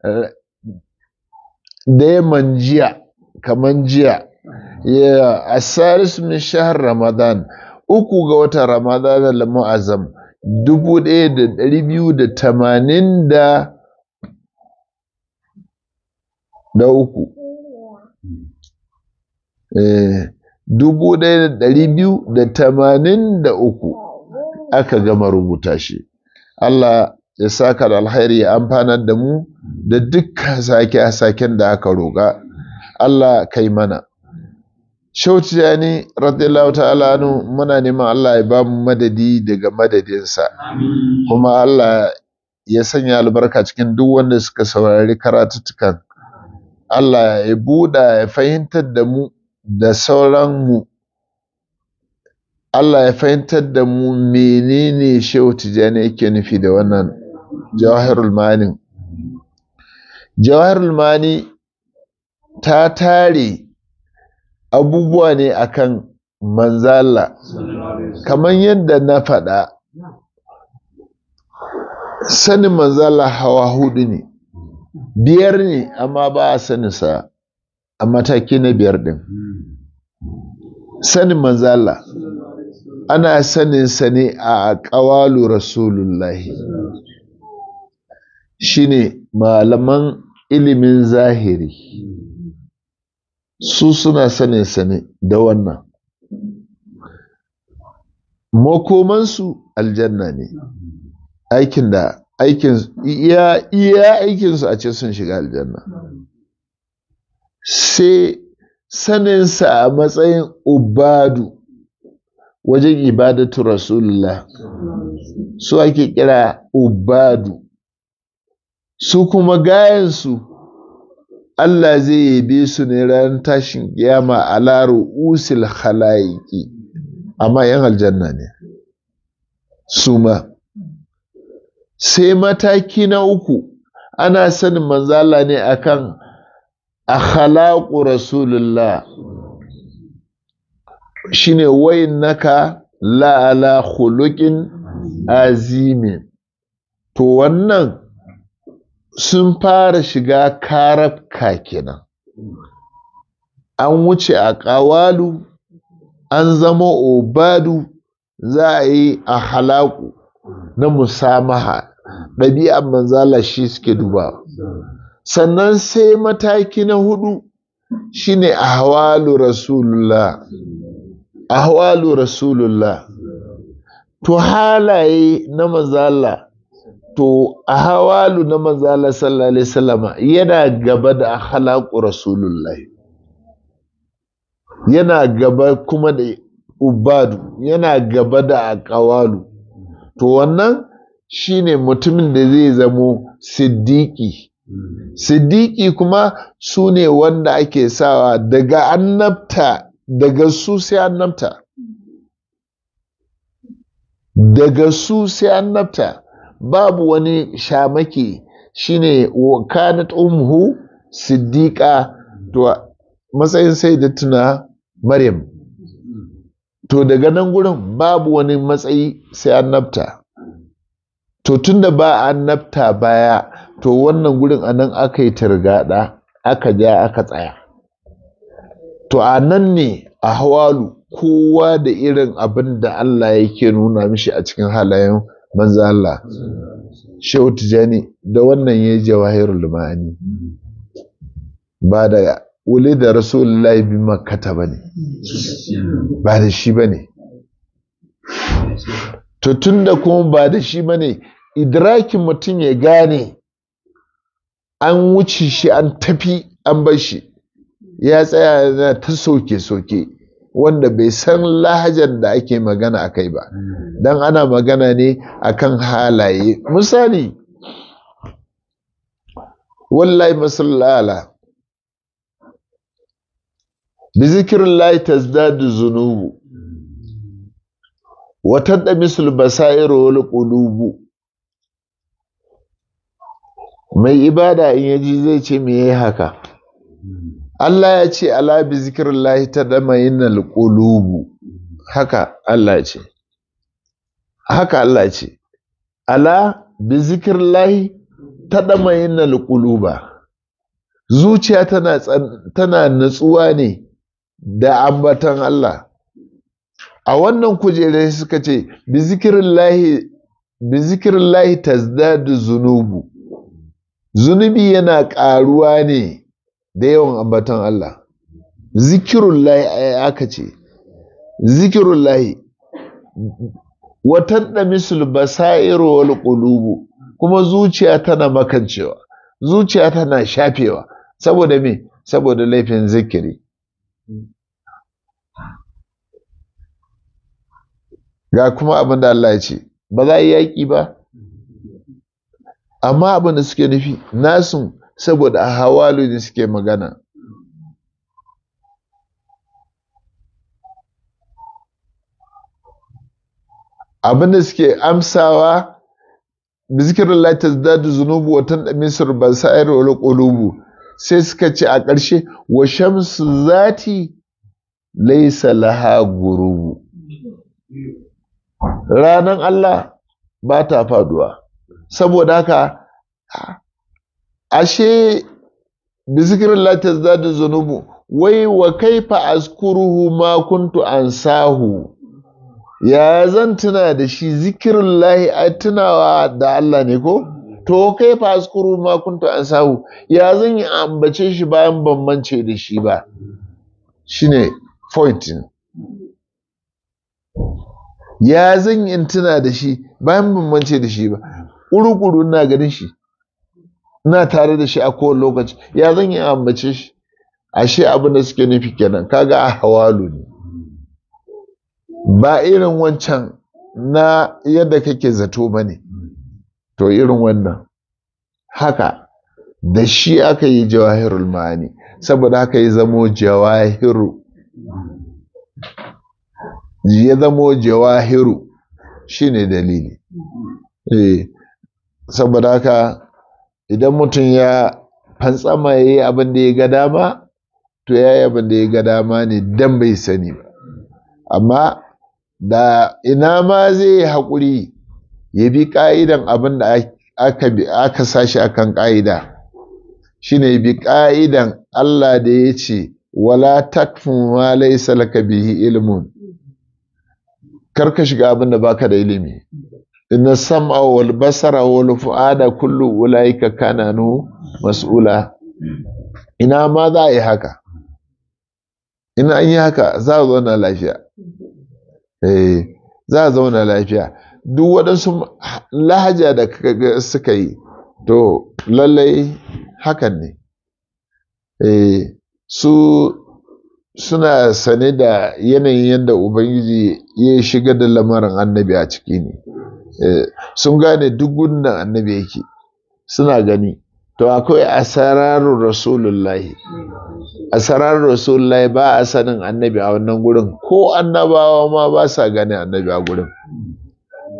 da yamman jiya kaman jiya ya asaris min shahr ramadan uku ga watan ramadan al mu'azzam dubu ɗaya da ɗari biyu da tamanin da da uku dubu ɗaya da ɗari biyu da tamanin da uku aka gama rubuta shi Allah ya saka da alkhairi ya amfanar da mu da dukkan sake-saken da aka roƙa Allah kai mana Shauci ya ni radiyallahu ta'ala anu muna neman Allah ya ba mu madadi daga madadinsa kuma Allah ya sanya albarka cikin duk wanda suka saurari karatuttukan Allah ya buɗa ya fahimtar da mu da sauran mu Allah ya fahimtar da mu menene Shehu Tijjani yake nufi da wannan Jawahirul Mani Jawahirul Mani ta tare abubuwa ne akan manzala kamar yadda na faɗa sanin manzala hawa hudu ne biyar ne amma ba a saninsa a mataki na biyar ɗin sanin manzala ana saninsa ne a ƙawalu rasulullahi shine malaman ilimin zahiri su suna saninsa ne da wannan makomansu aljanna ne aikin da aikin iya iya aikinsu a ce sun shiga aljanna sai saninsa a matsayin ubadu wajen ibadatu rasulullah su ake kira ubadu su kuma gayansu Allah zai yabe su ne ran tashin kiyama a laro usil khalaiki amma yan aljanna ne su ma sai mataki na uku ana sanin manzala ne akan akhlaqu rasulullah shine wayin naka la ala khuluqin azimin to wannan sun fara shiga karabka kenan an wuce a ƙawalu an zama obadu za a yi a halaku na musamaha ɗabi'an manzala shi suke duba sannan sai mataki na hudu shine ahwalu rasulullah ahwalu rasulullah to halaye na manzala to a hawalu na manzala sallallahu alaihi wasallama yana gaba da akhlaqu rasulullahi yana gaba kuma da ubadu yana gaba da aqwalu to wannan shine mutumin da zai zamo siddiqi siddiqi kuma su ne wanda ake sawa daga annabta daga su sai annabta daga su sai annabta babu wani shamaki shine wa kanat umhu siddiqa to matsayin sai da tuna maryam to daga nan gurin babu wani matsayi sai annabta to tunda ba annabta baya to wannan gurin anan aka yi targada aka ja aka tsaya to a nan ne a hawalu kowa da irin abin da Allah yake nuna mishi a cikin halayen manzo Allah Shehu Tijani da wannan ya jawahirul ma'ani ba da wuli da rasulullahi bi makkata bane ba da shi bane to tunda kuma ba da shi bane idrakin mutum ya gane an wuce shi an tafi an bar shi ya tsaya yana ta soke-soke wanda bai san lahajar da ake magana a kai ba don ana magana ne akan halaye misali wallahi masallala bi zikirin layi tazdadu zunubu watan da misul basairu wal qulubu mai ibada in yaji zai ce me yayi haka Allah ya ce ala bi zikrillahi tadma'innal qulubu haka Allah ya ce haka Allah ya ce ala bi zikrillahi tadma'innal quluba zuciya tana tana natsuwa ne da ambatan Allah a wannan kujere suka ce bi zikrillahi bi zikrillahi tazdadu zunubu zunubi yana ƙaruwa ne da yawan ambaton Allah zikirullahi aka ce zikirullahi watan da misul basairu wal qulubu kuma zuciya tana makancewa zuciya tana shafewa saboda me saboda laifin zikiri ga kuma abin da Allah ya ce ba za a yi yaƙi ba amma abin da suke nufi nasun saboda a hawalu ne suke magana abin da suke amsawa da zikirin laitas dadu zunubu watan da misir ba sa'ir wani ƙulubu sai suka ce a ƙarshe wa shamsu zati laisa laha gurubu ranan Allah ba ta faduwa saboda haka ashe bizikirin latas da zunubu wai wa kaifa azkuruhu ma kuntu ansahu ya zan tuna da shi zikirin lahi a tunawa da Allah ne ko to kaifa azkuruhu ma kuntu ansahu ya zan yi ambace shi bayan ban mance da shi ba shine pointing ya zan yi tuna da shi bayan ban mance da shi ba ƙuruƙuru ina ganin shi ina tare da shi a kowane lokaci ya zan yi ambace shi ashe abin da suke nufi kenan kaga a hawalu ne ba irin wancan na yadda kake zato ba ne to irin wannan haka da shi aka yi jawahirul ma'ani saboda haka ya zamo jawahiru ya zamo jawahiru shine dalili eh saboda haka idan mutum ya fantsama ya yi abin da ya ga dama to ya yi abin da ya ga dama ne dan bai sani ba amma da ina ma zai yi haƙuri ya bi ƙa'idan abin da aka sashi akan ƙa'ida shine ya bi ƙa'idan Allah da ya ce wala takfu ma laysa laka bihi ilmun kar ka shiga abin da baka da ilimi inna sam'a wal basara wal fu'ada kullu ulaika kana nu mas'ula ina ma za a yi haka ina an yi haka za a zauna lafiya eh za a zauna lafiya duk waɗansu lahaja da suka yi to lallai hakan ne eh su suna sane da yanayin yadda ubangiji ya shiga da lamarin annabi a ciki ne sun gane duk gudun annabi yake suna gani to akwai asararun rasulullahi asararun rasulullahi ba a sanin annabi a wannan gurin ko annabawa ma ba sa gane annabi a gurin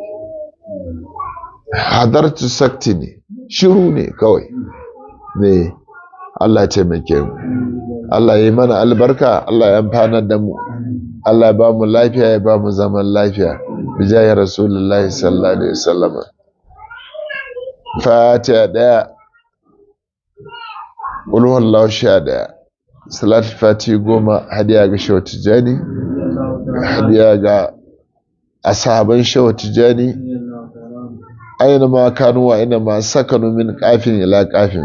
hadartu sakti ne shiru ne kawai ne Allah ya taimake mu Allah ya yi mana albarka Allah ya amfanar da mu Allah ya ba mu lafiya ya ba mu zaman lafiya bijaye rasulullahi sallallahu alaihi wasallam fatiha daya ulhu Allah sha daya salatu fati goma hadiya ga shawa tijani hadiya ga ashaban shawa tijani aina ma kanu wa ina ma sakanu min kafin ila kafin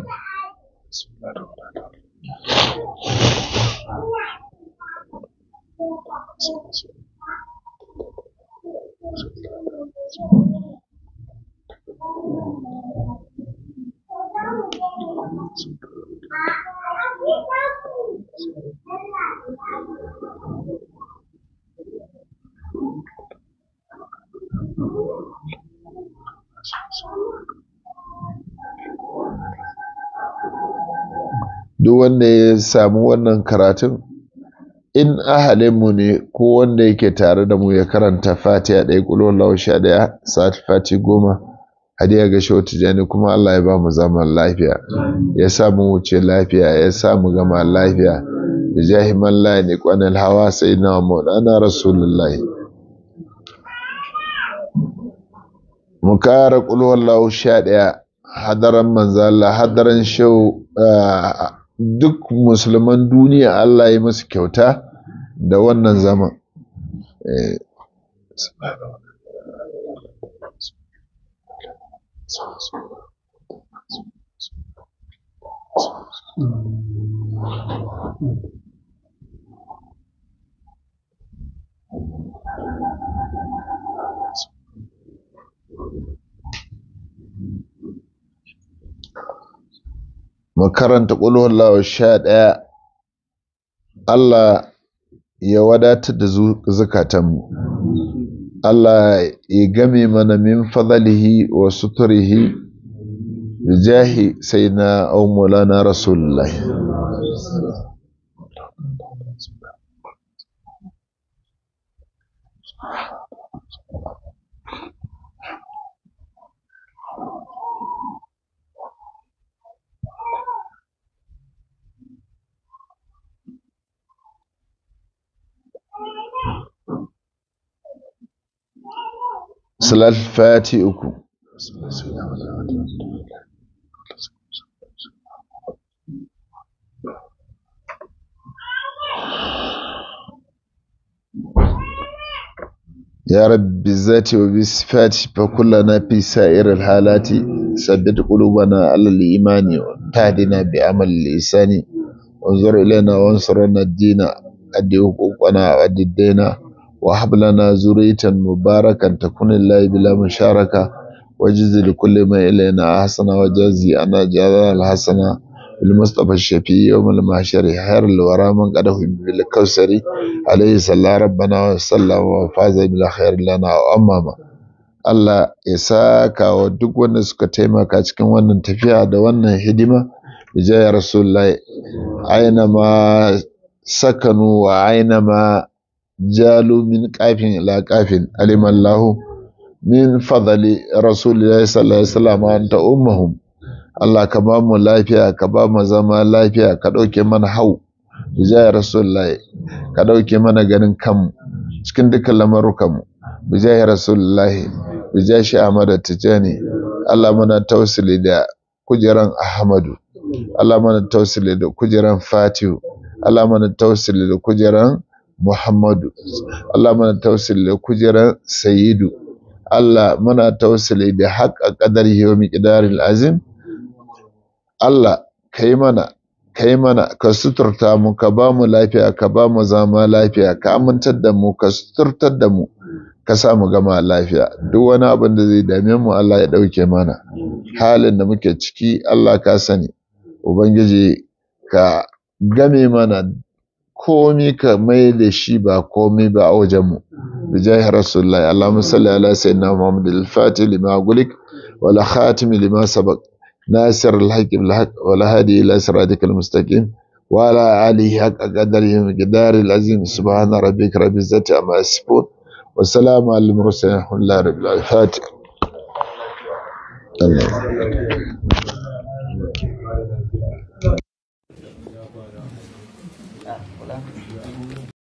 duk wanda ya samu wannan karatun in ahalinmu ne ko wanda yake tare da mu ya karanta fatiha ɗaya ƙulon lausha ɗaya sati fati goma hadiya ga shi tijani kuma Allah ya ba mu zaman lafiya ya sa mu wuce lafiya ya sa mu gama lafiya da jahi man la ne kwanal hawa sai na maulana rasulullahi mu kara ƙulon lausha ɗaya hadaran manzala hadaran shau duk musulman duniya Allah ya musu kyauta da wannan zaman makaranta ƙulhullawa sha ɗaya Allah ya wadatar da zukatanmu Allah ya game mana min fadalihi wa suturihi da jahi sai na aumulana rasulullahi salat fati uku يا رب بالذات وبالصفات فكلنا في سائر الحالات ثبت قلوبنا على الإيمان وتهدنا بعمل الإحسان وانظر إلينا وانصرنا الدين أدي حقوقنا وأدي الدين وهب لنا ذرية مباركا تكون الله بلا مشاركة وجز لكل ما إلينا حسنة وجازي أنا جزاء الحسنة المصطفى الشفيع يوم المحشر خير الورى من قده بالكوثر عليه صلى ربنا وسلم وفاز بلا خير لنا وأماما Allah ya saka wa duk wanda suka taimaka cikin wannan tafiya da wannan hidima bijaya rasulullahi aina ma sakanu wa aina ma jalu min kafin ila kafin alimallahu min fadali rasulillahi sallallahu alaihi wasallam anta ummahum Allah ka ba mu lafiya ka ba mu zama lafiya ka ɗauke mana hau bijaya rasulullahi ka ɗauke mana ganin kanmu cikin dukkan lamarukanmu bijaya rasulullahi bijaya shi Ahmad Tijani Allah muna tausili da kujeran Ahmadu Allah mana tausili da kujeran Fatihu Allah mana tausili da kujeran Muhammadu Allah mana tausili da kujeran Sayyidu Allah muna tausili da haƙa ƙadari wa miƙidaril azim Allah ka yi mana ka yi mana ka suturta mu ka ba mu lafiya ka ba mu zama lafiya ka amintar da mu ka suturtar da mu ka sa mu gama lafiya duk wani abin da zai dame mu Allah ya ɗauke mana halin da muke ciki Allah ka sani ubangiji ka game mana komi ka mai da shi ba komi ba a wajen mu bijahi rasulullahi allahumma salli ala sayyidina muhammad al-fatih lima gulik wala khatim lima sabaq ناصر الحق بالحق ولا هادي إلى صراطك المستقيم وعلى آله حق قدره مقدار العظيم سبحان ربك رب العزة عما يصفون والسلام على المرسلين الحمد لله رب العالمين Allah